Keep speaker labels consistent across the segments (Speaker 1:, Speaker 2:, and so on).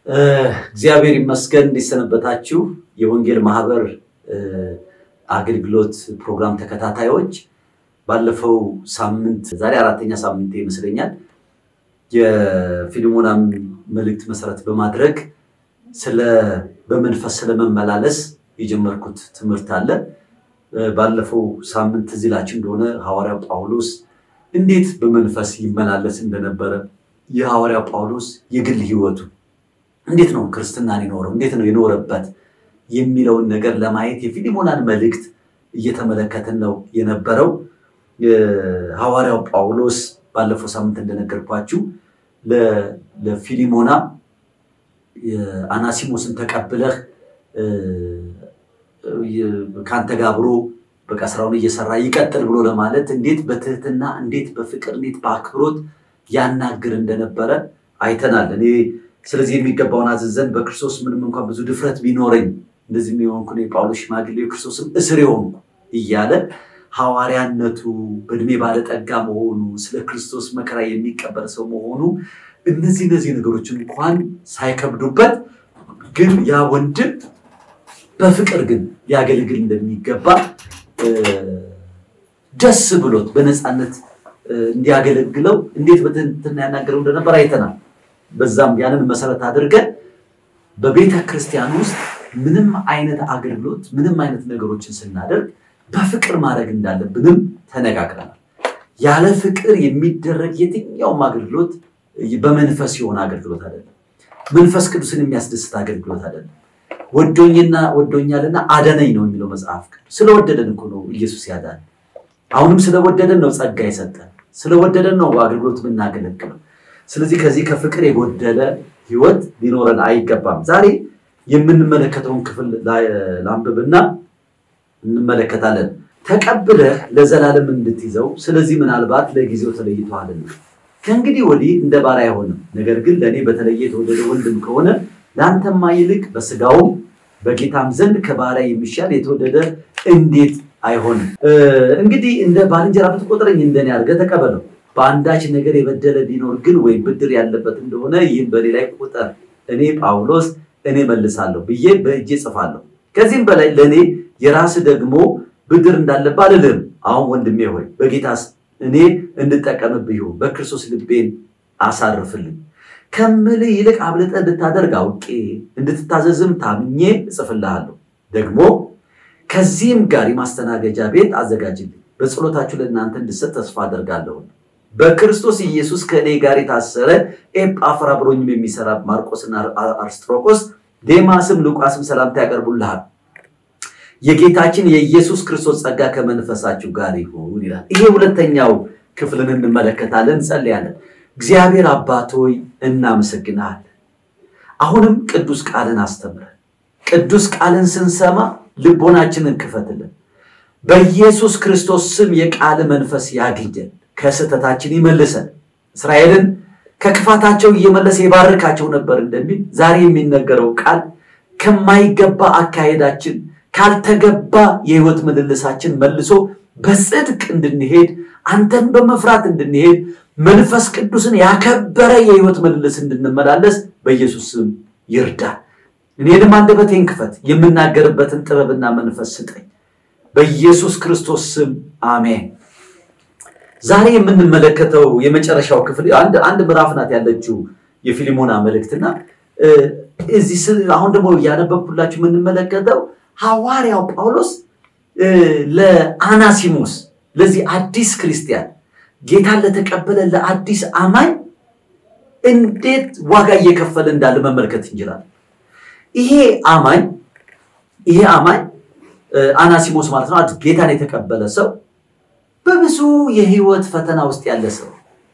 Speaker 1: እግዚአብሔር ይመስገን። እንዲሰነበታችሁ የወንጌል ማህበር አገልግሎት ፕሮግራም ተከታታዮች፣ ባለፈው ሳምንት ዛሬ አራተኛ ሳምንት ይመስለኛል የፊልሞናን መልእክት መሰረት በማድረግ ስለ በመንፈስ ስለመመላለስ የጀመርኩት ትምህርት አለ። ባለፈው ሳምንት ትዝ ይላችሁ እንደሆነ ሐዋርያው ጳውሎስ እንዴት በመንፈስ ይመላለስ እንደነበረ የሐዋርያው ጳውሎስ የግል ህይወቱ እንዴት ነው ክርስትናን የኖረው እንዴት ነው የኖረበት የሚለውን ነገር ለማየት የፊሊሞናን መልእክት እየተመለከትን ነው የነበረው። ሐዋርያው ጳውሎስ ባለፈው ሳምንት እንደነገርኳችሁ ለፊሊሞና አናሲሞስን ተቀብለህ ከአንተ ጋር አብሮ በቃ ስራውን እየሰራ ይቀጥል ብሎ ለማለት እንዴት በትህትና እንዴት በፍቅር እንዴት በአክብሮት ያናግር እንደነበረ አይተናል። እኔ ስለዚህ የሚገባውን አዘዘን በክርስቶስ ምንም እንኳን ብዙ ድፍረት ቢኖረኝ እንደዚህ የሆንኩ የጳውሎስ ሽማግሌ የክርስቶስም እስር የሆንኩ እያለ ሐዋርያነቱ በእድሜ ባለጠጋ መሆኑ ስለ ክርስቶስ መከራ የሚቀበል ሰው መሆኑ እነዚህ እነዚህ ነገሮች እንኳን ሳይከብዱበት ግን ያ ወንድም በፍቅር ግን ሊያገለግል እንደሚገባ ደስ ብሎት በነፃነት እንዲያገለግለው እንዴት በትህትና ያናገረው እንደነበር አይተናል። በዛም ያንን መሰረት አድርገን በቤተ ክርስቲያን ውስጥ ምንም አይነት አገልግሎት ምንም አይነት ነገሮችን ስናደርግ በፍቅር ማድረግ እንዳለብንም ተነጋግረናል። ያለ ፍቅር የሚደረግ የትኛውም አገልግሎት በመንፈስ የሆነ አገልግሎት አይደለም። መንፈስ ቅዱስን የሚያስደስት አገልግሎት አይደለም። ወዶኝና ወዶኛልና አደነኝ ነው የሚለው መጽሐፍ ቅዱስ። ስለወደደን እኮ ነው ኢየሱስ ያዳን። አሁንም ስለወደደን ነው ጸጋ የሰጠን። ስለወደደን ነው አገልግሎት የምናገለግለው። ስለዚህ ከዚህ ከፍቅር የጎደለ ህይወት ሊኖረን አይገባም። ዛሬ የምንመለከተውን ክፍል ላንብብና እንመለከታለን። ተቀብለህ ለዘላለም እንድትይዘው ስለዚህ ምናልባት ለጊዜው ተለይተዋልና ከእንግዲህ ወዲህ እንደ ባሪያ አይሆንም። ነገር ግን ለእኔ በተለየ የተወደደ ወንድም ከሆነ ለአንተማ ይልቅ በስጋውም በጌታም ዘንድ ከባሪያ የሚሻል የተወደደ እንዴት አይሆንም? እንግዲህ እንደ ባልንጀራ ብትቆጥረኝ እንደኔ አድርገህ ተቀበለው። በአንዳች ነገር የበደለ ቢኖር ግን ወይም ብድር ያለበት እንደሆነ ይህም በእኔ ላይ ቁጠር። እኔ ጳውሎስ እኔ መልሳለሁ ብዬ በእጄ ጽፋለሁ። ከዚህም በላይ ለእኔ የራስ ደግሞ ብድር እንዳለብህ አልልህም። አሁን ወንድሜ ሆይ በጌታስ እኔ እንድጠቀምብህ ይሁን በክርስቶስ ልቤን አሳርፍልኝ ከምልህ ይልቅ አብልጠህ እንድታደርግ አውቄ እንድትታዘዝም ታምኜ እጽፍልሃለሁ። ደግሞ ከዚህም ጋር የማስተናገጃ ቤት አዘጋጅልኝ፣ በጸሎታችሁ ለእናንተ እንድሰጥ ተስፋ አደርጋለሁ። በክርስቶስ ኢየሱስ ከእኔ ጋር የታሰረ ኤጳፍራ አብሮኝም የሚሰራ ማርቆስና አርስጥሮቆስ ዴማስም ሉቃስም ሰላምታ ያቀርቡልሃል። የጌታችን የኢየሱስ ክርስቶስ ጸጋ ከመንፈሳችሁ ጋር ይሁን ይላል። ይሄ ሁለተኛው ክፍልን እንመለከታለን፣ እንጸልያለን። እግዚአብሔር አባት ሆይ እናመሰግናለን። አሁንም ቅዱስ ቃልን አስተምረን። ቅዱስ ቃልን ስንሰማ ልቦናችንን ክፈትልን። በኢየሱስ ክርስቶስ ስም የቃል መንፈስ ያግኘን፣ ከስህተታችን ይመልሰን። እስራኤልን ከክፋታቸው እየመለሰ የባርካቸው ነበር እንደሚል ዛሬ የሚነገረው ቃል ከማይገባ አካሄዳችን ካልተገባ የህይወት ምልልሳችን መልሶ በጽድቅ እንድንሄድ አንተን በመፍራት እንድንሄድ መንፈስ ቅዱስን ያከበረ የህይወት ምልልስ እንድንመላለስ በኢየሱስ ስም ይርዳል። እኔንም አንደበቴን ክፈት፣ የምናገርበትን ጥበብና መንፈስ ስጠኝ። በኢየሱስ ክርስቶስ ስም አሜን። ዛሬ የምንመለከተው የመጨረሻው ክፍል አንድ ምዕራፍ ናት ያለችው የፊሊሞና መልእክትና እዚህ አሁን ደግሞ እያነበብኩላችሁ የምንመለከተው ሐዋርያው ጳውሎስ ለአናሲሞስ ለዚህ አዲስ ክርስቲያን ጌታን ለተቀበለ ለአዲስ አማኝ እንዴት ዋጋ እየከፈለ እንዳለ መመልከት እንችላለን። ይሄ አማኝ ይሄ አማኝ አናሲሞስ ማለት ነው፣ ጌታን የተቀበለ ሰው በብዙ የህይወት ፈተና ውስጥ ያለ ሰው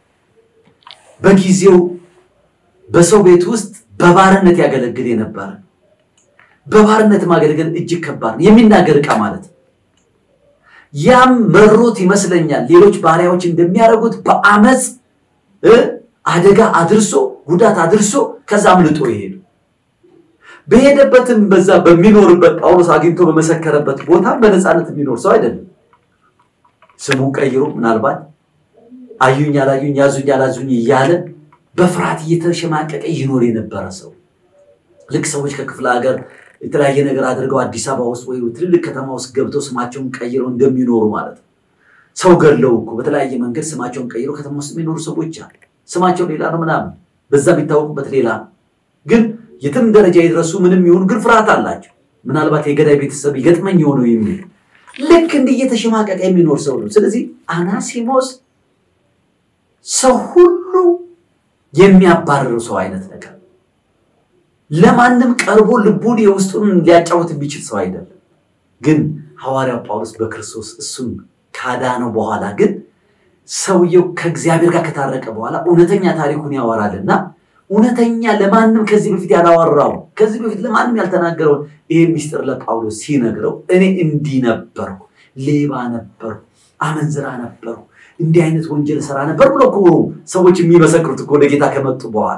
Speaker 1: በጊዜው በሰው ቤት ውስጥ በባርነት ያገለግል የነበረ በባርነት ማገልገል እጅግ ከባድ ነው። የሚናገር ዕቃ ማለት ነው። ያም መሮት ይመስለኛል ሌሎች ባሪያዎች እንደሚያደርጉት በአመፅ አደጋ አድርሶ ጉዳት አድርሶ ከዛ አምልጦ ይሄዱ። በሄደበትም በዛ በሚኖርበት ጳውሎስ አግኝቶ በመሰከረበት ቦታ በነፃነት የሚኖር ሰው አይደለም። ስሙን ቀይሮ ምናልባት አዩኝ አላዩኝ፣ ያዙኝ አላዙኝ እያለ በፍርሃት እየተሸማቀቀ ይኖር የነበረ ሰው ልክ ሰዎች ከክፍለ ሀገር የተለያየ ነገር አድርገው አዲስ አበባ ውስጥ ወይ ትልልቅ ከተማ ውስጥ ገብተው ስማቸውን ቀይረው እንደሚኖሩ ማለት ነው። ሰው ገለው እኮ በተለያየ መንገድ ስማቸውን ቀይረው ከተማ ውስጥ የሚኖሩ ሰዎች አሉ። ስማቸው ሌላ ነው ምናምን፣ በዛ የሚታወቁበት ሌላ ነው። ግን የትም ደረጃ የደረሱ ምንም ይሁኑ ግን ፍርሃት አላቸው። ምናልባት የገዳይ ቤተሰብ ይገጥመኝ የሆነው የሚል ልክ እንዲህ እየተሸማቀቀ የሚኖር ሰው ነው። ስለዚህ አናሲሞስ ሰው ሁሉ የሚያባርር ሰው አይነት ነገር ለማንም ቀርቦ ልቡን የውስጡን ሊያጫወት የሚችል ሰው አይደለም። ግን ሐዋርያው ጳውሎስ በክርስቶስ እሱን ካዳነው በኋላ ግን ሰውየው ከእግዚአብሔር ጋር ከታረቀ በኋላ እውነተኛ ታሪኩን ያወራልና እውነተኛ ለማንም ከዚህ በፊት ያላወራው ከዚህ በፊት ለማንም ያልተናገረውን ይህ ሚስጥር ለጳውሎስ ሲነግረው እኔ እንዲህ ነበርኩ፣ ሌባ ነበርኩ፣ አመንዝራ ነበርኩ፣ እንዲህ አይነት ወንጀል ሰራ ነበር ብሎ እኮ ሰዎች የሚመሰክሩት እኮ ወደ ጌታ ከመጡ በኋላ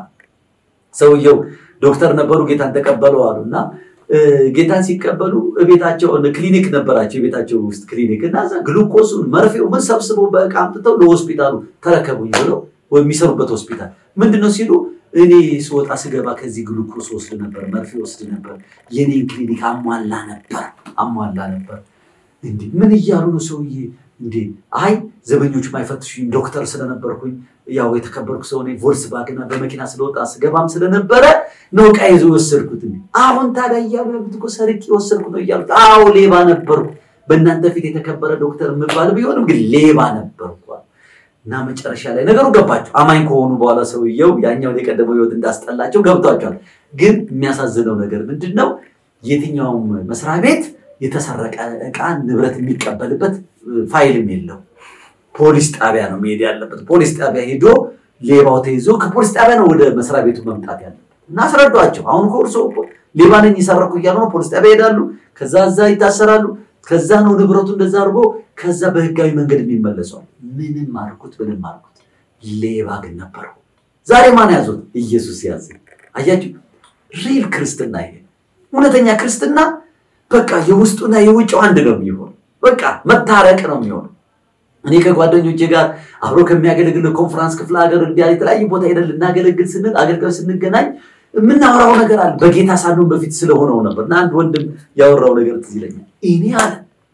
Speaker 1: ሰውየው ዶክተር ነበሩ፣ ጌታን ተቀበሉ አሉ እና ጌታን ሲቀበሉ ቤታቸው ክሊኒክ ነበራቸው፣ የቤታቸው ውስጥ ክሊኒክ እና እዛ ግሉኮሱን መርፌው ምን ሰብስበው በእቃ አምጥተው ለሆስፒታሉ ተረከቡኝ ብለው የሚሰሩበት ሆስፒታል ምንድነው ሲሉ እኔ ስወጣ ስገባ ከዚህ ግሉኮስ ወስድ ነበር፣ መርፌ ወስድ ነበር፣ የኔን ክሊኒክ አሟላ ነበር አሟላ ነበር። እንዴ ምን እያሉ ነው ሰውዬ? እንዴ አይ ዘበኞቹ ማይፈትሹኝ ዶክተር ስለነበርኩኝ ያው የተከበርኩ ሰው እኔ ቮልስቫግን በመኪና ስለወጣ ስገባም ስለነበረ ነው ዕቃ ይዞ የወሰድኩት። አሁን ታዲያ እያሉ ያሉት እኮ ሰርቄ የወሰድኩ ነው እያሉት። አዎ ሌባ ነበርኩ፣ በእናንተ ፊት የተከበረ ዶክተር የምባል ቢሆንም ግን ሌባ ነበርኩ እና መጨረሻ ላይ ነገሩ ገባቸው። አማኝ ከሆኑ በኋላ ሰውየው ያኛውን የቀደመው ሕይወት እንዳስጠላቸው ገብቷቸዋል። ግን የሚያሳዝነው ነገር ምንድን ነው? የትኛውም መስሪያ ቤት የተሰረቀ ዕቃ ንብረት የሚቀበልበት ፋይልም የለው። ፖሊስ ጣቢያ ነው መሄድ ያለበት። ፖሊስ ጣቢያ ሄዶ ሌባው ተይዞ ከፖሊስ ጣቢያ ነው ወደ መስሪያ ቤቱ መምጣት ያለበት እና አስረዷቸው። አሁን እኮ እርስዎ ሌባ ነኝ የሰረኩ እያሉ ነው። ፖሊስ ጣቢያ ይሄዳሉ። ከዛ እዛ ይታሰራሉ። ከዛ ነው ንብረቱ እንደዛ አድርጎ ከዛ በህጋዊ መንገድ የሚመለሰው። ምንም አልኩት ምንም አልኩት፣ ሌባ ግን ነበረው። ዛሬ ማን ያዞት? ኢየሱስ ያዘ። አያችሁ፣ ሪል ክርስትና ይሄ እውነተኛ ክርስትና በቃ የውስጡና የውጭው አንድ ነው የሚሆን። በቃ መታረቅ ነው የሚሆነው። እኔ ከጓደኞቼ ጋር አብሮ ከሚያገለግል ኮንፈራንስ ክፍለ ሀገር እንዲያ የተለያዩ ቦታ ሄደን ልናገለግል ስንል አገልጋዮች ስንገናኝ የምናወራው ነገር አለ። በጌታ ሳንሆን በፊት ስለሆነው ነበር እና አንድ ወንድም ያወራው ነገር ትዝ ይለኛል። እኔ አለ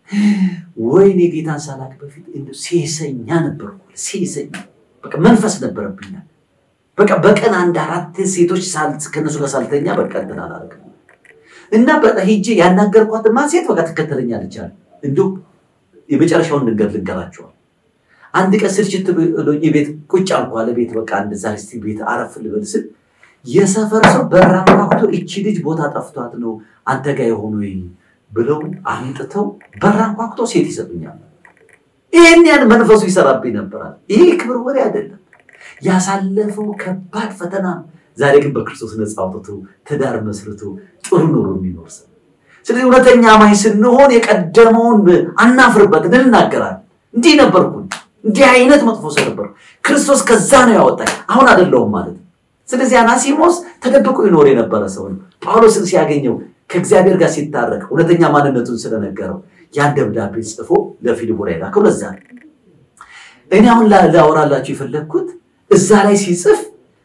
Speaker 1: ወይኔ ጌታን ሳላቅ በፊት እንደው ሴሰኛ ነበርኩ። ሴሰኛ በቃ መንፈስ ነበረብኛል። በቃ በቀን አንድ አራት ሴቶች ከነሱ ጋር ሳልተኛ በቃ እንትን አላደርግም እና በቃ ሄጄ ያናገርኳትማ ሴት በቃ ትከተለኛለች አለ። እንዲሁ የመጨረሻውን ነገር ልንገራቸዋል። አንድ ቀን ስልችት ብሎኝ ቤት ቁጭ አልኩ አለ። ቤት በቃ አንድ ዛ እስቲ ቤት አረፍ ልበል ስል የሰፈር ሰው በራ አንኳኩቶ እቺ ልጅ ቦታ ጠፍቷት ነው አንተ ጋር የሆኑ ብለው አምጥተው በራ አንኳኩቶ ሴት ይሰጡኛል። ይህን ያን መንፈሱ ይሰራብኝ ነበራል። ይሄ ክብር ወሬ አይደለም፣ ያሳለፈው ከባድ ፈተና ነው። ዛሬ ግን በክርስቶስ ነፃ አውጥቶ ትዳር መስርቶ ጥሩ ኑሮ የሚኖር ሰው። ስለዚህ እውነተኛ አማኝ ስንሆን የቀደመውን አናፍርበት፣ እንናገራለን። እንዲህ ነበርኩ፣ እንዲህ አይነት መጥፎ ሰው ነበርኩ፣ ክርስቶስ ከዛ ነው ያወጣኝ፣ አሁን አይደለሁም ማለት ነው። ስለዚህ አናሲሞስ ተደብቆ ይኖር የነበረ ሰው ነው። ጳውሎስን ሲያገኘው ከእግዚአብሔር ጋር ሲታረቅ እውነተኛ ማንነቱን ስለነገረው ያን ደብዳቤ ጽፎ ለፊልሞና የላከው ለዛ ነው። እኔ አሁን ላወራላችሁ የፈለግኩት እዛ ላይ ሲጽፍ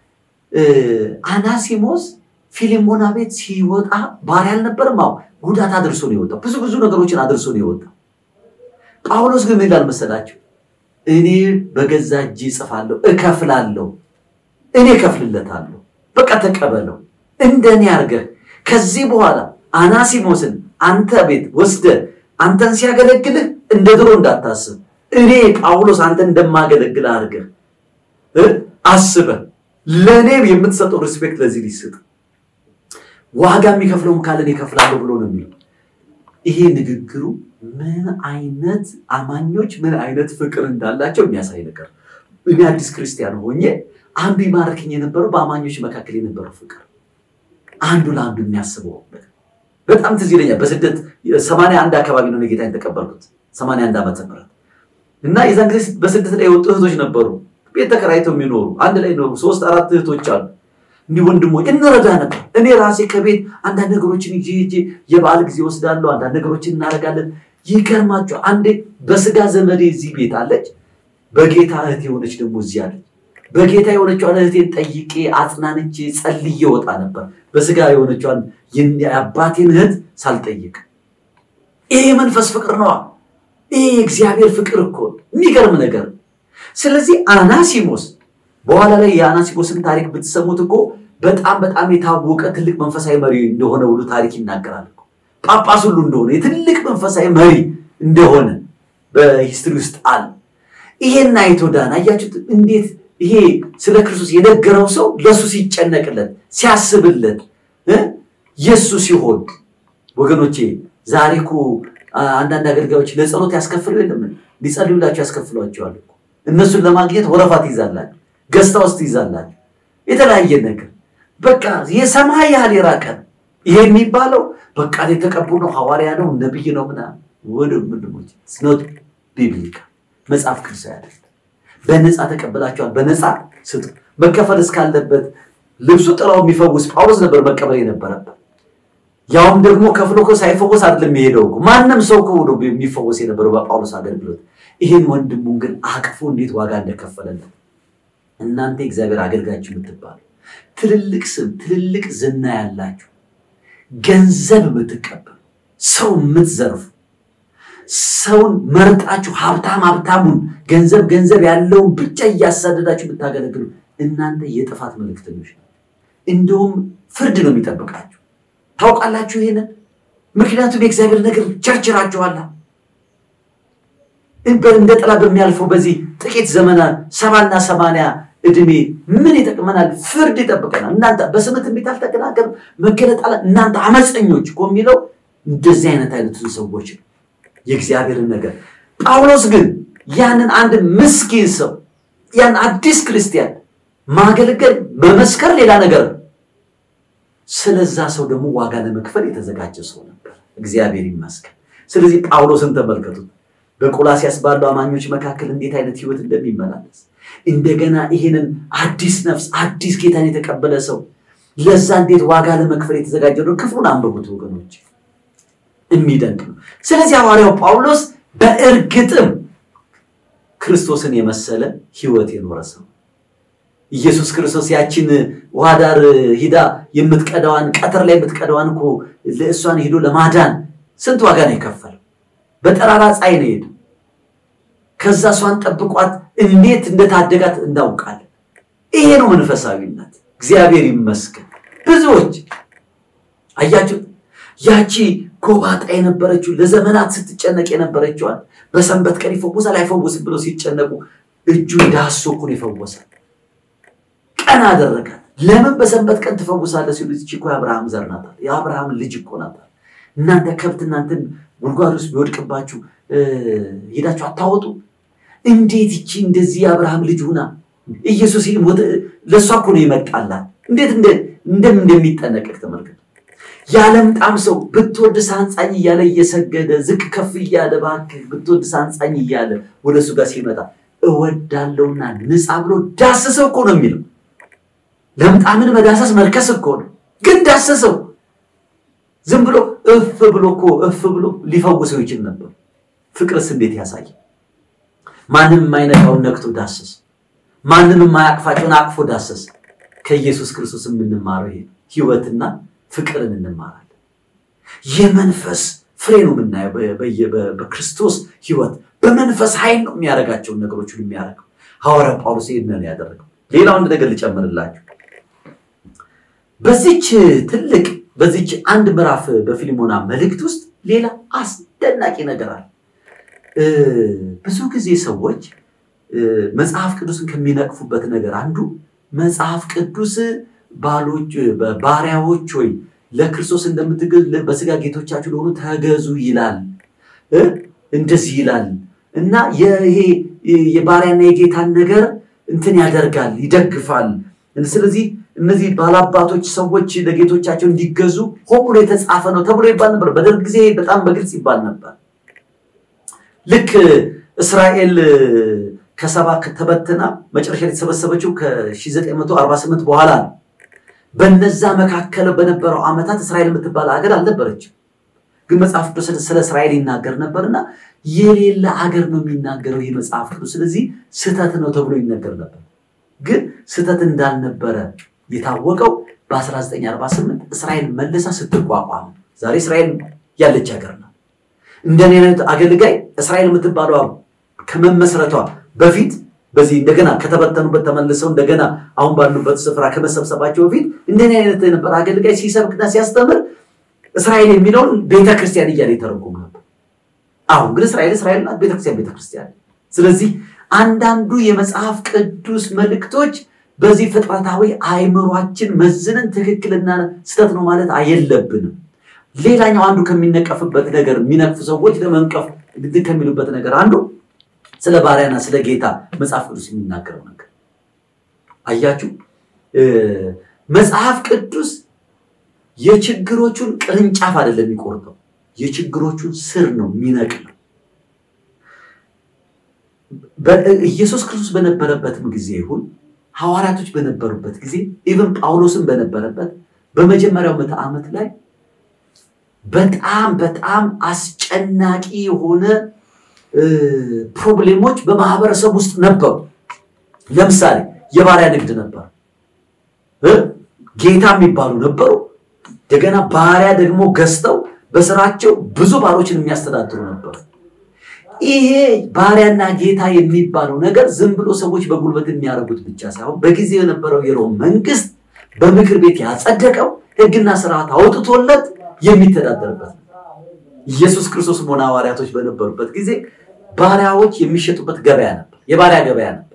Speaker 1: አናሲሞስ ፊልሞና ቤት ሲወጣ ባሪያ አልነበረም። አዎ ጉዳት አድርሶ ነው የወጣው። ብዙ ብዙ ነገሮችን አድርሶ ነው የወጣው። ጳውሎስ ግን ምን ይላል መሰላችሁ? እኔ በገዛ እጅ እጽፋለሁ፣ እከፍላለሁ፣ እኔ እከፍልለታለሁ። በቃ ተቀበለው፣ እንደኔ አድርገህ ከዚህ በኋላ አናሲሞስን አንተ ቤት ወስደህ አንተን ሲያገለግልህ እንደ ድሮ እንዳታስብ፣ እኔ ጳውሎስ አንተ እንደማገለግል አድርገህ አስበህ ለእኔ የምትሰጠው ሪስፔክት ለዚህ ሊስጥ ዋጋ የሚከፍለውን ካለን ይከፍላለሁ ብሎ ነው የሚለው። ይሄ ንግግሩ ምን አይነት አማኞች ምን አይነት ፍቅር እንዳላቸው የሚያሳይ ነገር። እኔ አዲስ ክርስቲያን ሆኜ አንዱ ይማርክኝ የነበረው በአማኞች መካከል የነበረው ፍቅር፣ አንዱ ለአንዱ የሚያስበው በጣም ትዝ ይለኛል። በስደት ሰማንያ አንድ አካባቢ ነው ጌታ የተቀበልኩት ሰማንያ አንድ ዓመተ ምህረት እና የዛን ጊዜ በስደት ላይ የወጡ እህቶች ነበሩ ቤት ተከራይተው የሚኖሩ አንድ ላይ ኖሩ። ሶስት አራት እህቶች አሉ። እንዲህ ወንድሞች እንረዳ ነበር። እኔ ራሴ ከቤት አንዳንድ ነገሮችን ይዤ ይዤ የበዓል ጊዜ ወስዳለሁ። አንዳንድ ነገሮችን እናደርጋለን። ይገርማቸው። አንዴ በስጋ ዘመዴ እዚህ ቤት አለች፣ በጌታ እህት የሆነች ደግሞ እዚህ አለች። በጌታ የሆነችዋን እህቴን ጠይቄ አጽናንቼ ጸልዬ ወጣ ነበር። በስጋ የሆነችዋን የአባቴን እህት ሳልጠይቅ። ይሄ መንፈስ ፍቅር ነዋ። ይሄ የእግዚአብሔር ፍቅር እኮ የሚገርም ነገር። ስለዚህ አናሲሞስ በኋላ ላይ የአናሲሞስን ታሪክ ብትሰሙት እኮ በጣም በጣም የታወቀ ትልቅ መንፈሳዊ መሪ እንደሆነ ሁሉ ታሪክ ይናገራል። ጳጳስ ሁሉ እንደሆነ የትልቅ መንፈሳዊ መሪ እንደሆነ በሂስትሪ ውስጥ አለ። ይሄን አይቶ ዳን። አያችሁት እንዴት ይሄ ስለ ክርስቶስ የነገረው ሰው ለእሱ ሲጨነቅለት ሲያስብለት የእሱ ሲሆን ወገኖቼ ዛሬ እኮ አንዳንድ አገልጋዮች ለጸሎት ያስከፍሉ የለም ሊጸልዩላቸው ያስከፍሏቸዋል። እነሱን ለማግኘት ወረፋ ትይዛላችሁ፣ ገዝታ ውስጥ ትይዛላችሁ፣ የተለያየ ነገር በቃ የሰማይ ያህል የራቀ ይሄ የሚባለው በቃ የተቀቡ ነው፣ ሐዋርያ ነው፣ ነብይ ነው ምናምን ወደ ምንድሞች ስኖት ቢብሊካ መጽሐፍ ቅዱሳዊ አይደለም። በነፃ ተቀበላቸዋል፣ በነፃ ስጡ። መከፈል እስካለበት ልብሱ ጥላው የሚፈውስ ጳውሎስ ነበር መቀበል የነበረበት። ያውም ደግሞ ከፍሎ እኮ ሳይፈወስ አይደለም የሄደው እኮ ማንም ሰው እኮ ነው የሚፈወስ የነበረው በጳውሎስ አገልግሎት። ይህን ወንድሙን ግን አቅፎ እንዴት ዋጋ እንደከፈለለት እናንተ የእግዚአብሔር አገልጋዮች የምትባሉ ትልልቅ ስም ትልልቅ ዝና ያላችሁ ገንዘብ የምትቀበሉ ሰው የምትዘርፉ ሰውን መርጣችሁ ሀብታም ሀብታሙን ገንዘብ ገንዘብ ያለውን ብቻ እያሳደዳችሁ የምታገለግሉ እናንተ የጥፋት መልእክተኞች ነው። እንዲሁም ፍርድ ነው የሚጠብቃችሁ። ታውቃላችሁ ይሄንን። ምክንያቱም የእግዚአብሔር ነገር ቸርችራችኋላ። እንደ ጥላ በሚያልፈው በዚህ ጥቂት ዘመናት ሰባና ሰማንያ እድሜ ምን ይጠቅመናል? ፍርድ ይጠብቀናል። እናንተ በስመ ትንቢት አልተናገርም መገለጥ አለ እናንተ አመፀኞች እኮ የሚለው እንደዚህ አይነት አይነቱን ሰዎች ነው የእግዚአብሔርን ነገር። ጳውሎስ ግን ያንን አንድ ምስኪን ሰው ያን አዲስ ክርስቲያን ማገልገል መመስከር ሌላ ነገር ነው። ስለዛ ሰው ደግሞ ዋጋ ለመክፈል የተዘጋጀ ሰው ነበር። እግዚአብሔር ይመስገን። ስለዚህ ጳውሎስን ተመልከቱት። በቆላሲያስ ባሉ አማኞች መካከል እንዴት አይነት ህይወት እንደሚመላለስ እንደገና ይህንን አዲስ ነፍስ አዲስ ጌታን የተቀበለ ሰው ለዛ እንዴት ዋጋ ለመክፈል የተዘጋጀ ነው። ክፍሉን አንብቡት ወገኖች፣ የሚደንቅ ነው። ስለዚህ ሐዋርያው ጳውሎስ በእርግጥም ክርስቶስን የመሰለ ህይወት የኖረ ሰው ኢየሱስ ክርስቶስ ያችን ውሃ ዳር ሂዳ የምትቀዳዋን ቀትር ላይ የምትቀዳዋን እኮ ለእሷን ሂዶ ለማዳን ስንት ዋጋ ነው የከፈለው? በጠራራ ፀሐይ ነው ሄደ። ከዛ እሷን ጠብቋት እንዴት እንደታደጋት እናውቃለን። ይሄ ነው መንፈሳዊነት። እግዚአብሔር ይመስገን። ብዙዎች አያችሁ፣ ያቺ ጎባጣ የነበረችው ለዘመናት ስትጨነቅ የነበረችዋል በሰንበት ቀን ይፈወሳል አይፈወስም ብለው ሲጨነቁ እጁን ዳሶ እኮ ነው የፈወሳል። ቀን አደረጋት። ለምን በሰንበት ቀን ትፈውሳለህ ሲሉ እቺ እኮ የአብርሃም ዘር ናት፣ የአብርሃም ልጅ እኮ ናት። እናንተ ከብት እናንተን ጉድጓድ ውስጥ ቢወድቅባችሁ ሄዳችሁ አታወጡ? እንዴት ይቺ እንደዚህ የአብርሃም ልጅ ሁና ኢየሱስ ለእሷ እኮ ነው ይመጣላት። እንዴት እንደምን እንደሚጠነቀቅ ተመልከቱ። ያለምጣም ሰው ብትወድ ሳንጻኝ እያለ እየሰገደ ዝቅ ከፍ እያለ እባክህ ብትወድ ሳንጻኝ እያለ ወደ እሱ ጋር ሲመጣ እወዳለሁና ንጻ ብሎ ዳስሰው እኮ ነው የሚለው። ለምጣምን መዳሰስ መርከስ እኮ ነው፣ ግን ዳሰሰው። ዝም ብሎ እፍ ብሎ እኮ እፍ ብሎ ሊፈውሰው ይችል ነበር። ፍቅርስ እንዴት ያሳያል! ማንም የማይነካውን ነክቶ ዳሰስ፣ ማንም የማያቅፋቸውን አቅፎ ዳሰስ። ከኢየሱስ ክርስቶስ የምንማረው ይሄ ህይወትና ፍቅርን እንማራለን። የመንፈስ ፍሬ ነው የምናየው በክርስቶስ ህይወት። በመንፈስ ኃይል ነው የሚያደርጋቸውን ነገሮች ሁሉ የሚያደርገው። ሐዋርያ ጳውሎስ ይህንን ያደረገው። ሌላው አንድ ነገር ልጨምርላችሁ። በዚች ትልቅ በዚች አንድ ምዕራፍ በፊልሞና መልእክት ውስጥ ሌላ አስደናቂ ነገር አለ። ብዙ ጊዜ ሰዎች መጽሐፍ ቅዱስን ከሚነቅፉበት ነገር አንዱ መጽሐፍ ቅዱስ ባሎች ባሪያዎች ወይ ለክርስቶስ እንደምትገዙ በስጋ ጌቶቻችሁ ለሆኑ ተገዙ ይላል፣ እንደዚህ ይላል እና ይሄ የባሪያና የጌታን ነገር እንትን ያደርጋል ይደግፋል። ስለዚህ እነዚህ ባላባቶች ሰዎች ለጌቶቻቸው እንዲገዙ ሆን ብሎ የተጻፈ ነው ተብሎ ይባል ነበር። በደርግ ጊዜ በጣም በግልጽ ይባል ነበር። ልክ እስራኤል ከሰባ ተበትና መጨረሻ የተሰበሰበችው ከ1948 በኋላ ነው። በነዛ መካከል በነበረው ዓመታት እስራኤል የምትባል ሀገር አልነበረችም። ግን መጽሐፍ ቅዱስ ስለ እስራኤል ይናገር ነበርና የሌለ ሀገር ነው የሚናገረው ይህ መጽሐፍ ቅዱስ። ስለዚህ ስህተት ነው ተብሎ ይነገር ነበር። ግን ስህተት እንዳልነበረ የታወቀው በ1948 እስራኤል መልሳ ስትቋቋም ዛሬ እስራኤል ያለች ሀገር ነው። እንደኔ አይነት አገልጋይ እስራኤል የምትባለው ከመመስረቷ በፊት በዚህ እንደገና ከተበተኑበት ተመልሰው እንደገና አሁን ባሉበት ስፍራ ከመሰብሰባቸው በፊት እንደኔ አይነት የነበረ አገልጋይ ሲሰብክና ሲያስተምር እስራኤል የሚለውን ቤተክርስቲያን እያለ የተረጎሙ ነበር። አሁን ግን እስራኤል እስራኤል ናት፣ ቤተክርስቲያን ቤተክርስቲያን። ስለዚህ አንዳንዱ የመጽሐፍ ቅዱስ መልእክቶች በዚህ ፍጥረታዊ አእምሯችን መዝነን ትክክልና ስህተት ነው ማለት አየለብንም። ሌላኛው አንዱ ከሚነቀፍበት ነገር የሚነቅፉ ሰዎች ለመንቀፍ ከሚሉበት ነገር አንዱ ስለ ባሪያና ስለ ጌታ መጽሐፍ ቅዱስ የሚናገረው ነገር አያችሁ። መጽሐፍ ቅዱስ የችግሮቹን ቅርንጫፍ አይደለም የሚቆርጠው፣ የችግሮቹን ስር ነው የሚነቅለው። ኢየሱስ ክርስቶስ በነበረበትም ጊዜ ይሁን ሐዋርያቶች በነበሩበት ጊዜ ኢቨን ጳውሎስን በነበረበት በመጀመሪያው ምዕተ ዓመት ላይ በጣም በጣም አስጨናቂ የሆነ ፕሮብሌሞች በማህበረሰብ ውስጥ ነበሩ። ለምሳሌ የባሪያ ንግድ ነበር። ጌታ የሚባሉ ነበሩ። እንደገና ባሪያ ደግሞ ገዝተው በስራቸው ብዙ ባሮችን የሚያስተዳድሩ ነበሩ። ይሄ ባሪያና ጌታ የሚባለው ነገር ዝም ብሎ ሰዎች በጉልበት የሚያደርጉት ብቻ ሳይሆን በጊዜው የነበረው የሮም መንግስት በምክር ቤት ያጸደቀው ሕግና ስርዓት አውጥቶለት የሚተዳደርበት ነው። ኢየሱስ ክርስቶስ ሆነ ሐዋርያቶች በነበሩበት ጊዜ ባሪያዎች የሚሸጡበት ገበያ ነበር፣ የባሪያ ገበያ ነበር።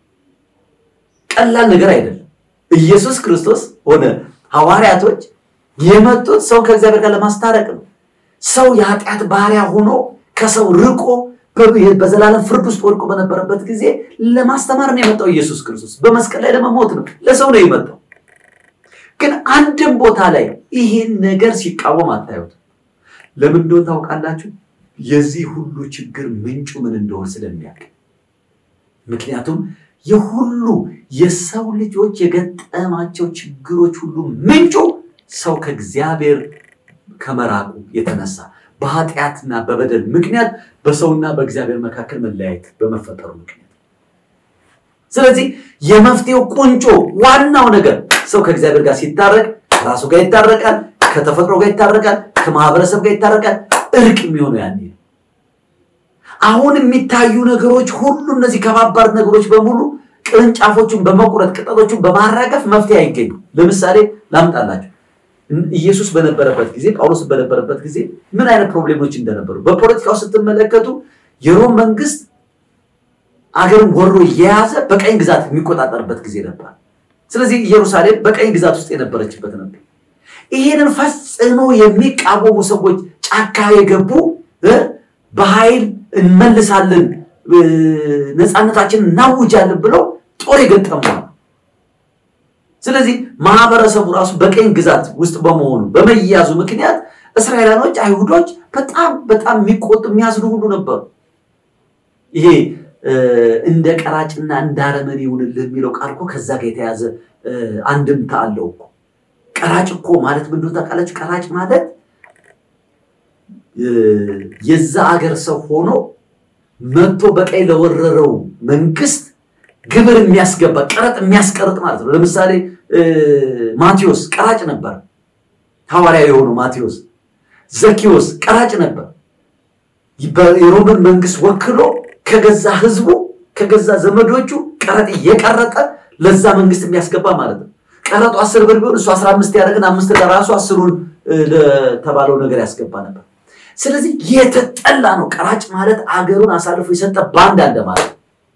Speaker 1: ቀላል ነገር አይደለም። ኢየሱስ ክርስቶስ ሆነ ሐዋርያቶች የመጡት ሰው ከእግዚአብሔር ጋር ለማስታረቅ ነው። ሰው የኃጢአት ባሪያ ሆኖ ከሰው ርቆ በዘላለም ፍርድ ውስጥ ወድቆ በነበረበት ጊዜ ለማስተማር ነው የመጣው ኢየሱስ ክርስቶስ። በመስቀል ላይ ለመሞት ነው፣ ለሰው ነው የመጣው። ግን አንድም ቦታ ላይ ይሄን ነገር ሲቃወም አታዩት። ለምን እንደሆነ ታውቃላችሁ? የዚህ ሁሉ ችግር ምንጩ ምን እንደሆነ ስለሚያውቅ። ምክንያቱም የሁሉ የሰው ልጆች የገጠማቸው ችግሮች ሁሉ ምንጩ ሰው ከእግዚአብሔር ከመራቁ የተነሳ በኃጢአትና በበደል ምክንያት በሰውና በእግዚአብሔር መካከል መለያየት በመፈጠሩ ምክንያት። ስለዚህ የመፍትሄው ቁንጮ ዋናው ነገር ሰው ከእግዚአብሔር ጋር ሲታረቅ ከራሱ ጋር ይታረቃል፣ ከተፈጥሮ ጋር ይታረቃል፣ ከማህበረሰብ ጋር ይታረቃል። እርቅ የሚሆነው ያኔ ነው። አሁን የሚታዩ ነገሮች ሁሉ እነዚህ ከባባድ ነገሮች በሙሉ ቅርንጫፎቹን በመቁረጥ ቅጠሎቹን በማራገፍ መፍትሄ አይገኙም። ለምሳሌ ላምጣላችሁ። ኢየሱስ በነበረበት ጊዜ ጳውሎስ በነበረበት ጊዜ ምን አይነት ፕሮብሌሞች እንደነበሩ በፖለቲካው ስትመለከቱ የሮም መንግስት አገርን ወሮ እየያዘ በቀኝ ግዛት የሚቆጣጠርበት ጊዜ ነበር። ስለዚህ ኢየሩሳሌም በቀኝ ግዛት ውስጥ የነበረችበት ነበር። ይሄንን ፈጽሞ የሚቃወሙ ሰዎች ጫካ የገቡ በኃይል እንመልሳለን፣ ነፃነታችንን እናውጃለን ብለው ጦር የገጠመዋል። ስለዚህ ማህበረሰቡ ራሱ በቀኝ ግዛት ውስጥ በመሆኑ በመያዙ ምክንያት እስራኤላኖች፣ አይሁዶች በጣም በጣም የሚቆጡ የሚያዝኑ ሁሉ ነበሩ። ይሄ እንደ ቀራጭና እንደ አረመኔ ይሁንልህ የሚለው ቃል እኮ ከዛ ጋር የተያዘ አንድምታ አለው እኮ። ቀራጭ እኮ ማለት ምን እንደሆነ ታውቃላችሁ? ቀራጭ ማለት የዛ አገር ሰው ሆኖ መጥቶ በቀኝ ለወረረው መንግስት ግብር የሚያስገባ ቀረጥ የሚያስቀርጥ ማለት ነው። ለምሳሌ ማቴዎስ ቀራጭ ነበር፣ ሐዋርያ የሆነው ማቴዎስ። ዘኪዎስ ቀራጭ ነበር። የሮምን መንግስት ወክሎ ከገዛ ህዝቡ ከገዛ ዘመዶቹ ቀረጥ እየቀረጠ ለዛ መንግስት የሚያስገባ ማለት ነው። ቀረጡ አስር ብር ቢሆን እሱ አስራ አምስት ያደረግን አምስት ለራሱ አስሩን ለተባለው ነገር ያስገባ ነበር። ስለዚህ የተጠላ ነው። ቀራጭ ማለት አገሩን አሳልፎ የሰጠ ባንድ አለ ማለት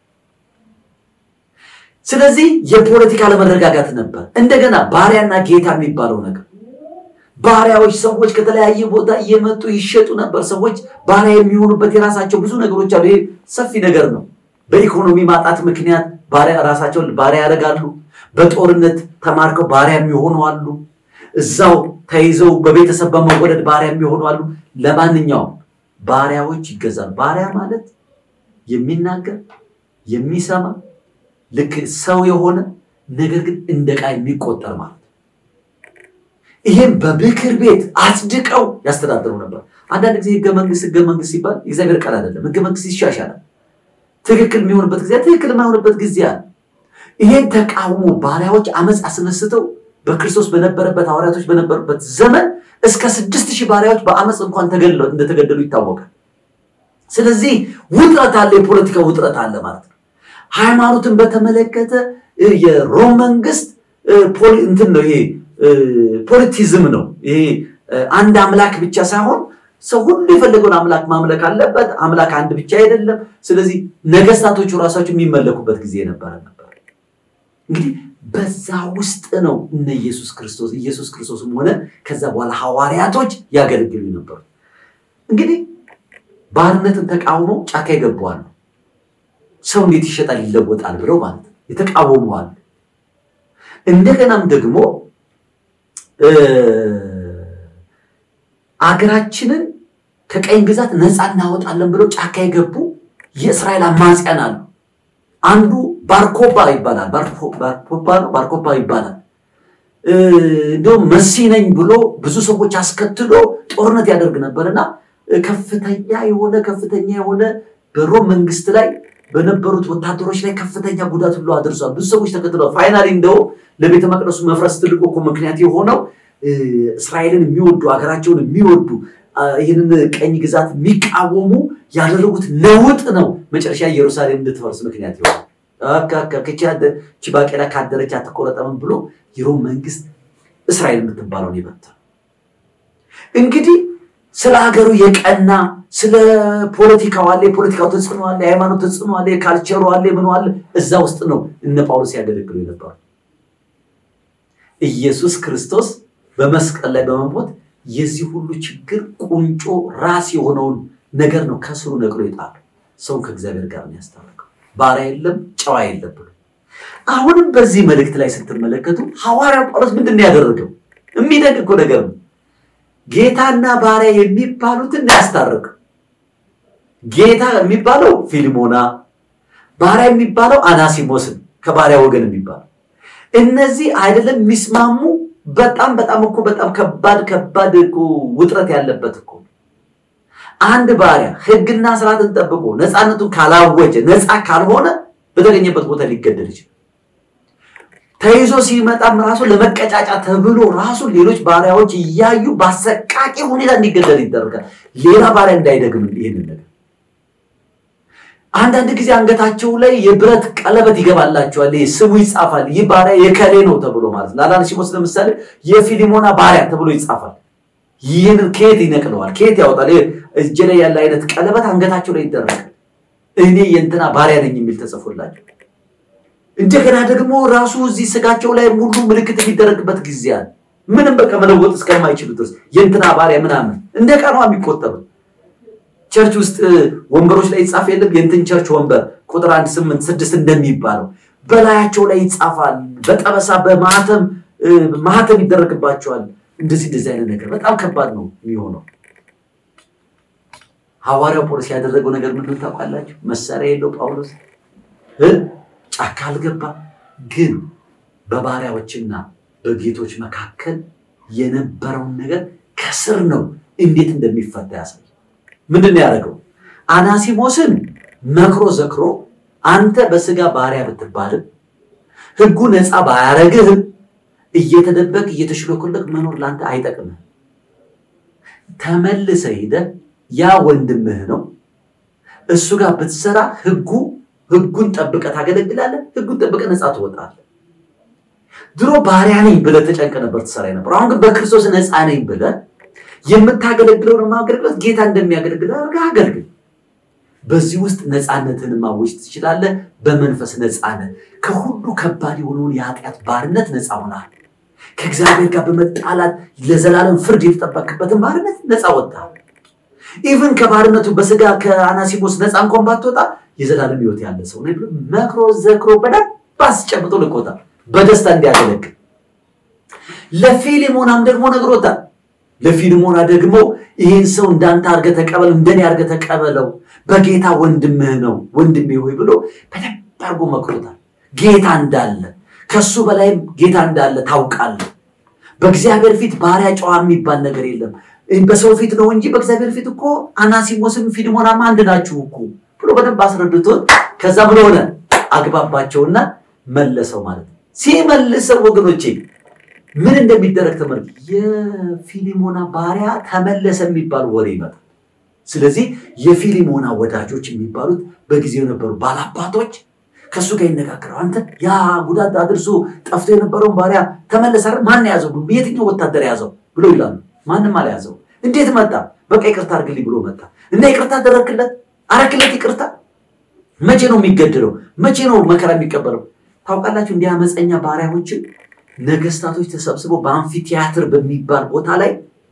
Speaker 1: ስለዚህ የፖለቲካ አለመረጋጋት ነበር። እንደገና ባሪያና ጌታ የሚባለው ነገር ባሪያዎች ሰዎች ከተለያየ ቦታ እየመጡ ይሸጡ ነበር። ሰዎች ባሪያ የሚሆኑበት የራሳቸው ብዙ ነገሮች አሉ። ይሄ ሰፊ ነገር ነው። በኢኮኖሚ ማጣት ምክንያት ባሪያ ራሳቸውን ባሪያ ያደርጋሉ። በጦርነት ተማርከው ባሪያ የሚሆኑ አሉ። እዛው ተይዘው በቤተሰብ በመወደድ ባሪያ የሚሆኑ አሉ። ለማንኛውም ባሪያዎች ይገዛሉ። ባሪያ ማለት የሚናገር የሚሰማ ልክ ሰው የሆነ ነገር ግን እንደ ዕቃ የሚቆጠር ማለት ይሄም በምክር ቤት አጽድቀው ያስተዳድሩ ነበር። አንዳንድ ጊዜ ህገ መንግስት ህገ መንግስት ሲባል የእግዚአብሔር ቃል አይደለም። ህገ መንግስት ይሻሻላል። ትክክል የሚሆንበት ጊዜ ትክክል የማይሆንበት ጊዜ አለ። ይሄን ተቃውሞ ባሪያዎች አመፅ አስነስተው በክርስቶስ በነበረበት ሐዋርያቶች በነበሩበት ዘመን እስከ ስድስት ሺህ ባሪያዎች በአመፅ እንኳን እንደተገደሉ ይታወቃል። ስለዚህ ውጥረት አለ፣ የፖለቲካ ውጥረት አለ ማለት ነው። ሃይማኖትን በተመለከተ የሮም መንግስት እንትን ነው ይሄ ፖለቲዝም ነው። ይሄ አንድ አምላክ ብቻ ሳይሆን ሰው ሁሉ የፈለገውን አምላክ ማምለክ አለበት። አምላክ አንድ ብቻ አይደለም። ስለዚህ ነገስታቶቹ ራሳቸው የሚመለኩበት ጊዜ ነበረ ነበር። እንግዲህ በዛ ውስጥ ነው እነ ኢየሱስ ክርስቶስ ኢየሱስ ክርስቶስም ሆነ ከዛ በኋላ ሐዋርያቶች ያገለግሉ ነበሩ። እንግዲህ ባርነትን ተቃውመው ጫካ ይገባዋል። ሰው እንዴት ይሸጣል ይለወጣል ብለው ማለት ነው የተቃወመዋል። እንደገናም ደግሞ አገራችንን ከቀኝ ግዛት ነፃ እናወጣለን ብለው ጫካ የገቡ የእስራኤል አማጽያን አሉ። አንዱ ባርኮባ ይባላል። ባርኮባ ነው፣ ባርኮባ ይባላል። እንዲሁም መሲ ነኝ ብሎ ብዙ ሰዎች አስከትሎ ጦርነት ያደርግ ነበርና ከፍተኛ የሆነ ከፍተኛ የሆነ በሮም መንግስት ላይ በነበሩት ወታደሮች ላይ ከፍተኛ ጉዳት ሁሉ አድርሷል። ብዙ ሰዎች ተከትለዋል። ፋይናሊ እንደው ለቤተ መቅደሱ መፍረስ ትልቁ እኮ ምክንያት የሆነው እስራኤልን የሚወዱ ሀገራቸውን የሚወዱ ይህንን ቀኝ ግዛት የሚቃወሙ ያደረጉት ነውጥ ነው መጨረሻ ኢየሩሳሌም እንድትፈርስ ምክንያት ይሆናል። ቺ ባቄላ ካደረች አትቆረጠምም ብሎ የሮም መንግስት እስራኤል የምትባለውን ይበታል። እንግዲህ ስለ ሀገሩ የቀና ስለ ፖለቲካው አለ፣ የፖለቲካው ተጽዕኖ አለ፣ የሃይማኖት ተጽዕኖ አለ፣ የካልቸሩ አለ፣ ምኑ አለ። እዛ ውስጥ ነው እነ ጳውሎስ ያገለግሉ የነበሩ። ኢየሱስ ክርስቶስ በመስቀል ላይ በመሞት የዚህ ሁሉ ችግር ቁንጮ ራስ የሆነውን ነገር ነው ከስሩ ነቅሎ ይጣሉ። ሰውን ከእግዚአብሔር ጋር የሚያስታርቀው ባሪያ የለም ጨዋ የለም ብሎ አሁንም በዚህ መልእክት ላይ ስትመለከቱ ሐዋርያው ጳውሎስ ምንድን ነው ያደረገው? የሚደንቅ እኮ ነገር ነው። ጌታና ባሪያ የሚባሉትን ያስታርቅ። ጌታ የሚባለው ፊልሞና፣ ባሪያ የሚባለው አናሲሞስን ከባሪያ ወገን የሚባለው እነዚህ አይደለም የሚስማሙ በጣም በጣም እኮ በጣም ከባድ ከባድ እኮ ውጥረት ያለበት እኮ አንድ ባሪያ ሕግና ስርዓትን ጠብቆ ነፃነቱን ካላወጀ ነፃ ካልሆነ በተገኘበት ቦታ ሊገደል ይችላል። ተይዞ ሲመጣም ራሱ ለመቀጫጫ ተብሎ ራሱ ሌሎች ባሪያዎች እያዩ በአሰቃቂ ሁኔታ እንዲገደል ይደረጋል። ሌላ ባሪያ እንዳይደግም ይህንን ነገር አንዳንድ ጊዜ አንገታቸው ላይ የብረት ቀለበት ይገባላቸዋል። ይህ ስሙ ይጻፋል። ይህ ባሪያ የከሌ ነው ተብሎ ማለት ነው። አናሲሞስ ለምሳሌ የፊሊሞና ባሪያ ተብሎ ይጻፋል። ይህንን ከየት ይነቅለዋል? ከየት ያወጣል? እጅ ላይ ያለ አይነት ቀለበት አንገታቸው ላይ ይደረጋል። እኔ የእንትና ባሪያ ነኝ የሚል ተጽፎላቸው እንደገና ደግሞ ራሱ እዚህ ስጋቸው ላይ ሙሉ ምልክት የሚደረግበት ጊዜ አለ። ምንም በቃ መለወጥ እስከማይችሉ ድረስ የእንትና ባሪያ ምናምን እንደ ቀኗ የሚቆጠሩት ቸርች ውስጥ ወንበሮች ላይ ይጻፍ የለም የእንትን ቸርች ወንበር ቁጥር አንድ ስምንት ስድስት እንደሚባለው በላያቸው ላይ ይጻፋል። በጠበሳ በማህተም ማህተም ይደረግባቸዋል። እንደዚህ እንደዚህ አይነት ነገር በጣም ከባድ ነው የሚሆነው። ሐዋርያው ጳውሎስ ያደረገው ነገር ምንድን ታውቃላችሁ? መሳሪያ የለው ጳውሎስ ጫካ አልገባ፣ ግን በባሪያዎችና በጌቶች መካከል የነበረውን ነገር ከስር ነው እንዴት እንደሚፈታ ያሳይ። ምንድን ነው ያደረገው? አናሲሞስን መክሮ ዘክሮ አንተ በስጋ ባሪያ ብትባልም ሕጉ ነፃ ባያረግህም እየተደበቅ እየተሽሎኮለክ መኖር ለአንተ አይጠቅምህ። ተመልሰ ሄደህ ያ ወንድምህ ነው እሱ ጋር ብትሰራ ሕጉ ሕጉን ጠብቀህ ታገለግላለህ። ሕጉን ጠብቀህ ነፃ ትወጣለህ። ድሮ ባሪያ ነኝ ብለህ ተጨንቀህ ነበር ትሰራ ነበር። አሁን ግን በክርስቶስ ነፃ ነኝ ብለህ የምታገለግለውን ማገልግለት ጌታ እንደሚያገለግል አድርገህ አገልግል። በዚህ ውስጥ ነፃነትን ማወጅ ትችላለህ። በመንፈስ ነፃነት ከሁሉ ከባድ የሆነውን የኃጢአት ባርነት ነፃ ሆናል። ከእግዚአብሔር ጋር በመጣላት ለዘላለም ፍርድ የተጠበቅበትን ባርነት ነፃ ወጥተሃል። ኢቭን ከባርነቱ በስጋ ከአናሲሞስ ነፃ እንኳን ባትወጣ የዘላለም ሕይወት ያለ ሰው ነው ብሎ መክሮ ዘክሮ በደንብ አስጨብጦ ልኮታል፣ በደስታ እንዲያገለግል። ለፊሊሞናም ደግሞ ነግሮታል። ለፊልሞና ደግሞ ይህን ሰው እንዳንተ አድርገህ ተቀበል፣ እንደኔ አድርገህ ተቀበለው፣ በጌታ ወንድምህ ነው ወንድሜ ሆይ ብሎ በደንብ አድርጎ መክሮታል። ጌታ እንዳለ ከሱ በላይም ጌታ እንዳለ ታውቃለህ። በእግዚአብሔር ፊት ባሪያ ጨዋ የሚባል ነገር የለም። በሰው ፊት ነው እንጂ በእግዚአብሔር ፊት እኮ አናሲሞስም ፊልሞናማ አንድ ናችሁ እኮ ብሎ በደንብ አስረድቶት ከዛ ብሎ ሆነ አግባባቸውና መለሰው ማለት ነው። ሲመልሰው ወገኖቼ ምን እንደሚደረግ ተመልክ የፊሊሞና ባሪያ ተመለሰ የሚባል ወሬ ይመጣል። ስለዚህ የፊሊሞና ወዳጆች የሚባሉት በጊዜው የነበሩ ባላባቶች ከእሱ ጋር ይነጋገረው። አንተ ያ ጉዳት አድርሶ ጠፍቶ የነበረውን ባሪያ ተመለሰ አይደል? ማን ያዘው? የትኛው ወታደር ያዘው ብሎ ይላሉ። ማንም አልያዘው። እንዴት መጣ? በቃ ይቅርታ አድርግልኝ ብሎ መጣ እና ይቅርታ አደረክለት? አረክለት ይቅርታ? መቼ ነው የሚገድለው? መቼ ነው መከራ የሚቀበለው? ታውቃላችሁ እንዲህ አመፀኛ ባሪያዎችን ነገስታቶች ተሰብስበው በአምፊ ቲያትር በሚባል ቦታ ላይ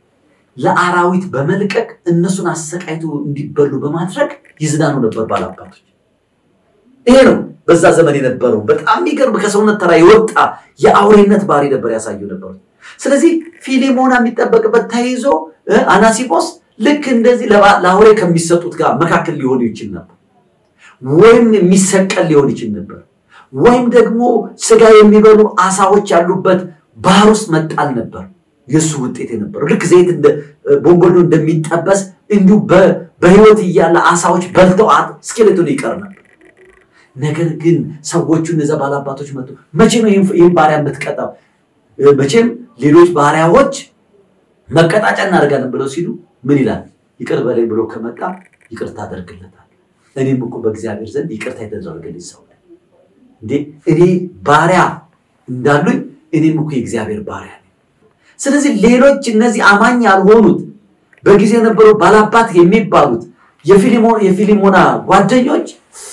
Speaker 1: ለአራዊት በመልቀቅ እነሱን አሰቃይቶ እንዲበሉ በማድረግ ይዝናኑ ነበር ባላባቶች። ይሄ ነው በዛ ዘመን የነበረው በጣም የሚገርም ከሰውነት ተራ የወጣ የአውሬነት ባህሪ ነበር ያሳዩ ነበሩ። ስለዚህ ፊሊሞና የሚጠበቅበት ተይዞ አናሲጶስ ልክ እንደዚህ ለአውሬ ከሚሰጡት ጋር መካከል ሊሆን ይችል ነበር፣ ወይም የሚሰቀል ሊሆን ይችል ነበር፣ ወይም ደግሞ ስጋ የሚበሉ አሳዎች ያሉበት ባህር ውስጥ መጣል ነበር የእሱ ውጤት የነበረው። ልክ ዘይት ቦንጎሎ እንደሚጠበስ እንዲሁ በህይወት እያለ አሳዎች በልተው ስኬሌቶን ይቀር ነበር። ነገር ግን ሰዎቹ እነዚያ ባላባቶች መጡ። መቼ ነው ይህን ባሪያ የምትቀጣው? መቼም ሌሎች ባሪያዎች መቀጣጫ እናደርጋለን ብለው ሲሉ ምን ይላል? ይቅር በላይ ብሎ ከመጣ ይቅርታ አደርግለታል። እኔም እኮ በእግዚአብሔር ዘንድ ይቅርታ የተደረገልኝ ሰው ነኝ። እንዴ እኔ ባሪያ እንዳሉኝ እኔም እኮ የእግዚአብሔር ባሪያ ነኝ። ስለዚህ ሌሎች እነዚህ አማኝ ያልሆኑት በጊዜ የነበሩ ባላባት የሚባሉት የፊሊሞና ጓደኞች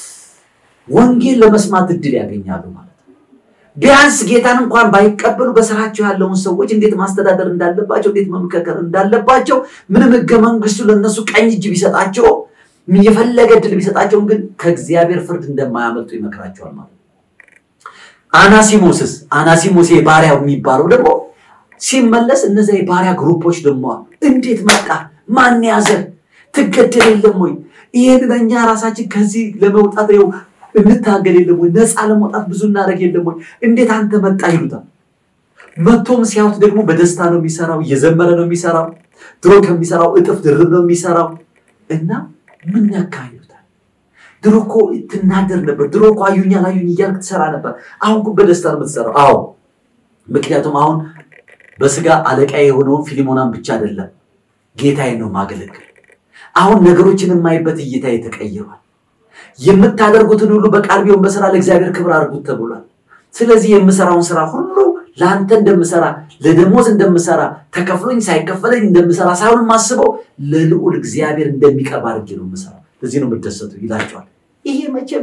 Speaker 1: ወንጌል ለመስማት እድል ያገኛሉ ማለት ነው። ቢያንስ ጌታን እንኳን ባይቀበሉ በስራቸው ያለውን ሰዎች እንዴት ማስተዳደር እንዳለባቸው፣ እንዴት መምከከር እንዳለባቸው ምንም ህገ መንግስቱ ለእነሱ ቀኝ እጅ ቢሰጣቸው የፈለገ እድል ቢሰጣቸውም ግን ከእግዚአብሔር ፍርድ እንደማያመልጡ ይመክራቸዋል ማለት ነው። አናሲሞስስ አናሲሞስ ባሪያው የሚባለው ደግሞ ሲመለስ እነዚያ የባሪያ ግሩፖች ደግሞ እንዴት መጣ? ማን ያዘ? ትገደል የለም ወይ? ይህንን እኛ ራሳችን ከዚህ ለመውጣት ው እንታገል የለም ወይ? ነፃ ለመውጣት ብዙ እናደርግ የለም ወይ? እንዴት አንተ መጣ ይሉታል። መቶም ሲያዩት ደግሞ በደስታ ነው የሚሰራው፣ እየዘመረ ነው የሚሰራው። ድሮ ከሚሰራው እጥፍ ድርብ ነው የሚሰራው እና ምን ነካ ይሉታል። ድሮ እኮ ትናደር ነበር። ድሮ እኮ አዩኛ ላዩኝ እያልክ ትሰራ ነበር። አሁን እኮ በደስታ ነው የምትሰራው። አዎ ምክንያቱም አሁን በስጋ አለቃ የሆነውን ፊሊሞናን ብቻ አይደለም ጌታዬን ነው ማገለግል። አሁን ነገሮችን የማይበት እይታ ተቀይሯል። የምታደርጉትን ሁሉ በቃል ቢሆን በስራ ለእግዚአብሔር ክብር አድርጉት ተብሏል። ስለዚህ የምሰራውን ስራ ሁሉ ለአንተ እንደምሰራ ለደሞዝ እንደምሰራ ተከፍሎኝ ሳይከፈለኝ እንደምሰራ ሳይሆን የማስበው ለልዑል እግዚአብሔር እንደሚቀርብ አድርጌ ነው የምሰራ። ለዚህ ነው የምደሰቱ ይላቸዋል። ይሄ መቼም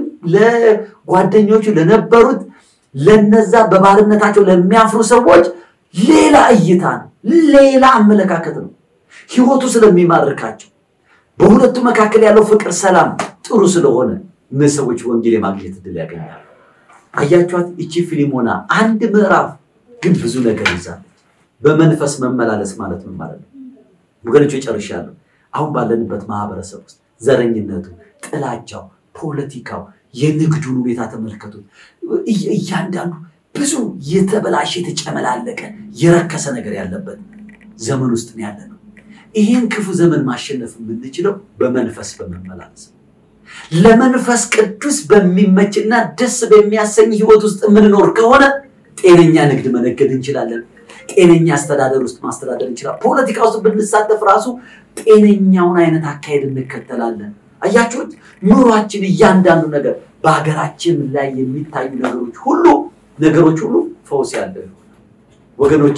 Speaker 1: ለጓደኞቹ ለነበሩት ለነዛ በባርነታቸው ለሚያፍሩ ሰዎች ሌላ እይታ ነው፣ ሌላ አመለካከት ነው። ህይወቱ ስለሚማርካቸው በሁለቱ መካከል ያለው ፍቅር፣ ሰላም ጥሩ ስለሆነ እነዚህ ሰዎች ወንጌል የማግኘት እድል ያገኛሉ። አያችኋት? እቺ ፊሊሞና አንድ ምዕራፍ ግን ብዙ ነገር ይዛለች። በመንፈስ መመላለስ ማለት ምን ማለት ነው ወገኖች? ጨርሻለሁ። አሁን ባለንበት ማህበረሰብ ውስጥ ዘረኝነቱ፣ ጥላቻው፣ ፖለቲካው፣ የንግዱን ሁኔታ ተመልከቱት። እያንዳንዱ ብዙ የተበላሸ የተጨመላለቀ የረከሰ ነገር ያለበት ዘመን ውስጥ ነው ያለ ነው። ይህን ክፉ ዘመን ማሸነፍ የምንችለው በመንፈስ በመመላለስ ነው። ለመንፈስ ቅዱስ በሚመችና ደስ በሚያሰኝ ህይወት ውስጥ የምንኖር ከሆነ ጤነኛ ንግድ መነገድ እንችላለን። ጤነኛ አስተዳደር ውስጥ ማስተዳደር እንችላለን። ፖለቲካ ውስጥ ብንሳተፍ ራሱ ጤነኛውን አይነት አካሄድ እንከተላለን። አያችሁት? ኑሯችን፣ እያንዳንዱ ነገር በሀገራችን ላይ የሚታዩ ነገሮች ሁሉ ነገሮች ሁሉ ፈውስ ያለው ወገኖቼ፣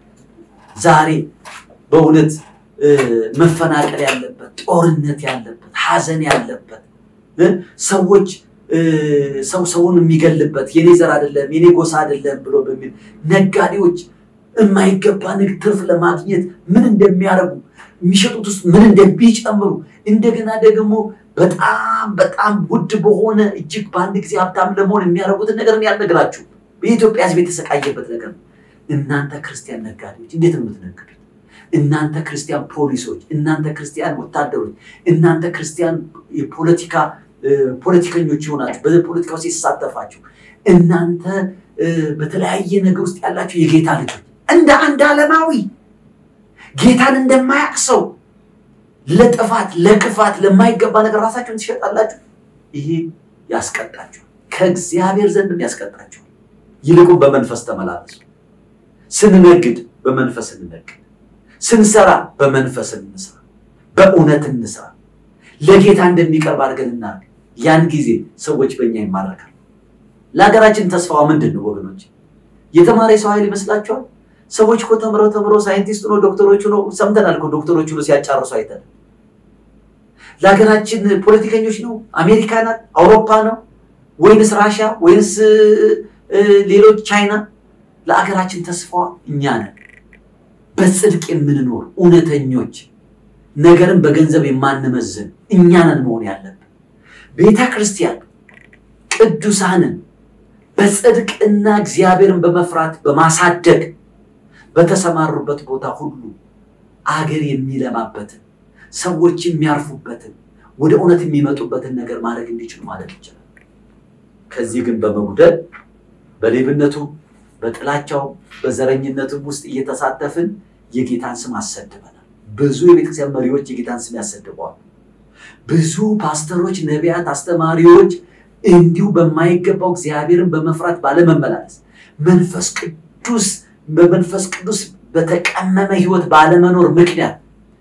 Speaker 1: ዛሬ በእውነት መፈናቀል ያለበት፣ ጦርነት ያለበት፣ ሀዘን ያለበት ሰዎች ሰው ሰውን የሚገልበት የኔ ዘር አይደለም የኔ ጎሳ አይደለም ብሎ በሚል ነጋዴዎች የማይገባ ንግድ ትርፍ ለማግኘት ምን እንደሚያደርጉ የሚሸጡት ውስጥ ምን እንደሚጨምሩ እንደገና ደግሞ በጣም በጣም ውድ በሆነ እጅግ በአንድ ጊዜ ሀብታም ለመሆን የሚያደርጉትን ነገር ያልነግራችሁ የኢትዮጵያ ሕዝብ የተሰቃየበት ነገር ነው። እናንተ ክርስቲያን ነጋዴዎች እንዴት ነው የምትነግዱት? እናንተ ክርስቲያን ፖሊሶች፣ እናንተ ክርስቲያን ወታደሮች፣ እናንተ ክርስቲያን የፖለቲካ ፖለቲከኞች ይሆናችሁ በፖለቲካ ውስጥ የተሳተፋችሁ እናንተ በተለያየ ነገር ውስጥ ያላችሁ የጌታ ልጆች እንደ አንድ ዓለማዊ ጌታን እንደማያውቅ ሰው ለጥፋት ለክፋት ለማይገባ ነገር ራሳችሁን ትሸጣላችሁ። ይሄ ያስቀጣችሁ። ከእግዚአብሔር ዘንድ ያስቀጣቸዋል። ይልቁም በመንፈስ ተመላለሱ። ስንነግድ በመንፈስ እንነግድ፣ ስንሰራ በመንፈስ እንስራ፣ በእውነት እንስራ፣ ለጌታ እንደሚቀርብ አድርገን እናድርግ። ያን ጊዜ ሰዎች በእኛ ይማረካል። ለሀገራችን ተስፋዋ ምንድን ነው ወገኖች? የተማረ ሰው ኃይል ይመስላችኋል? ሰዎች እኮ ተምረው ተምረው ሳይንቲስት ነው ዶክተሮቹ ነው ሰምተናል እኮ ዶክተሮቹ ነው ሲያጫርሱ አይተን። ለሀገራችን ፖለቲከኞች ነው አሜሪካ ናት አውሮፓ ነው ወይንስ ራሻ ወይንስ ሌሎች ቻይና? ለአገራችን ተስፋዋ እኛ ነን። በጽድቅ የምንኖር እውነተኞች፣ ነገርን በገንዘብ የማንመዝን እኛ ነን መሆን ያለብን። ቤተ ክርስቲያን ቅዱሳንን በጽድቅና እግዚአብሔርን በመፍራት በማሳደግ በተሰማሩበት ቦታ ሁሉ አገር የሚለማበትን ሰዎች የሚያርፉበትን ወደ እውነት የሚመጡበትን ነገር ማድረግ እንዲችሉ ማድረግ ይችላል። ከዚህ ግን በመጉደል በሌብነቱ፣ በጥላቻው፣ በዘረኝነቱም ውስጥ እየተሳተፍን የጌታን ስም አሰድበናል። ብዙ የቤተክርስቲያን መሪዎች የጌታን ስም ያሰድበዋል። ብዙ ፓስተሮች፣ ነቢያት፣ አስተማሪዎች እንዲሁ በማይገባው እግዚአብሔርን በመፍራት ባለመመላለስ መንፈስ ቅዱስ በመንፈስ ቅዱስ በተቀመመ ሕይወት ባለመኖር ምክንያት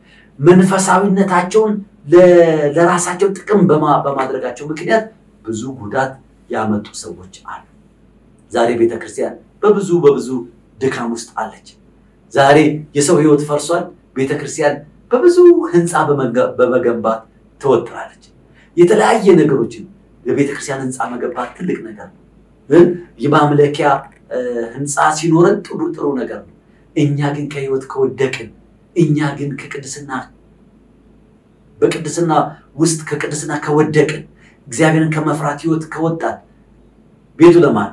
Speaker 1: መንፈሳዊነታቸውን ለራሳቸው ጥቅም በማድረጋቸው ምክንያት ብዙ ጉዳት ያመጡ ሰዎች አሉ። ዛሬ ቤተክርስቲያን በብዙ በብዙ ድካም ውስጥ አለች። ዛሬ የሰው ሕይወት ፈርሷል። ቤተክርስቲያን በብዙ ህንፃ በመገንባት ትወጥራለች። የተለያየ ነገሮችን የቤተክርስቲያን ህንፃ መገንባት ትልቅ ነገር ነው። የማምለኪያ ህንፃ ሲኖረን ጥሩ ጥሩ ነገር ነው። እኛ ግን ከህይወት ከወደቅን፣ እኛ ግን ከቅድስና በቅድስና ውስጥ ከቅድስና ከወደቅን፣ እግዚአብሔርን ከመፍራት ህይወት ከወጣን ቤቱ ለማን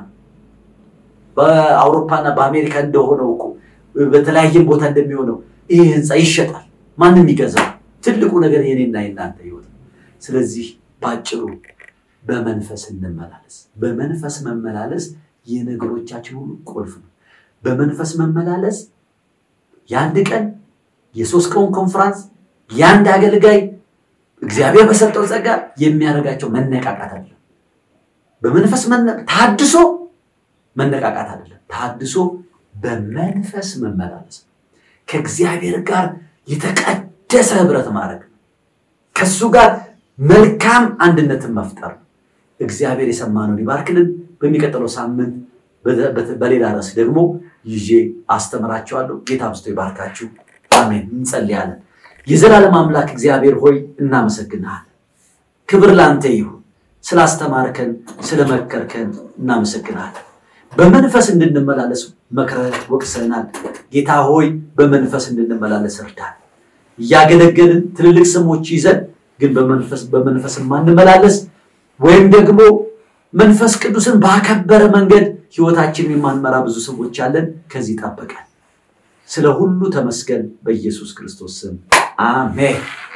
Speaker 1: በአውሮፓና በአሜሪካ እንደሆነው እኮ በተለያየም ቦታ እንደሚሆነው ይህ ህንፃ ይሸጣል። ማንም ይገዛል። ትልቁ ነገር የኔና የናንተ ህይወት ነው። ስለዚህ በአጭሩ በመንፈስ እንመላለስ። በመንፈስ መመላለስ የነገሮቻችን ሁሉ ቁልፍ ነው። በመንፈስ መመላለስ የአንድ ቀን የሶስት ቀን ኮንፍራንስ የአንድ አገልጋይ እግዚአብሔር በሰጠው ጸጋ የሚያደርጋቸው መነቃቃት አይደለም። በመንፈስ ታድሶ መነቃቃት አይደለም። ታድሶ በመንፈስ መመላለስ ከእግዚአብሔር ጋር የተቀደሰ ህብረት ማድረግ ከሱ ጋር መልካም አንድነትን መፍጠር ነው። እግዚአብሔር የሰማነውን ይባርክልን። በሚቀጥለው ሳምንት በሌላ ርዕስ ደግሞ ይዤ አስተምራችኋለሁ። ጌታ አብዝቶ ይባርካችሁ። አሜን። እንጸልያለን። የዘላለም አምላክ እግዚአብሔር ሆይ እናመሰግንሃለን። ክብር ለአንተ ይሁን። ስላስተማርከን፣ ስለመከርከን እናመሰግንሃለን። በመንፈስ እንድንመላለስ መክረህ ወቅሰናል። ጌታ ሆይ በመንፈስ እንድንመላለስ እርዳን። እያገለገልን ትልልቅ ስሞች ይዘን ግን በመንፈስ በመንፈስ የማንመላለስ ወይም ደግሞ መንፈስ ቅዱስን ባከበረ መንገድ ህይወታችንን የማንመራ ብዙ ሰዎች አለን። ከዚህ ጠብቀን። ስለ ሁሉ ተመስገን። በኢየሱስ ክርስቶስ ስም አሜን።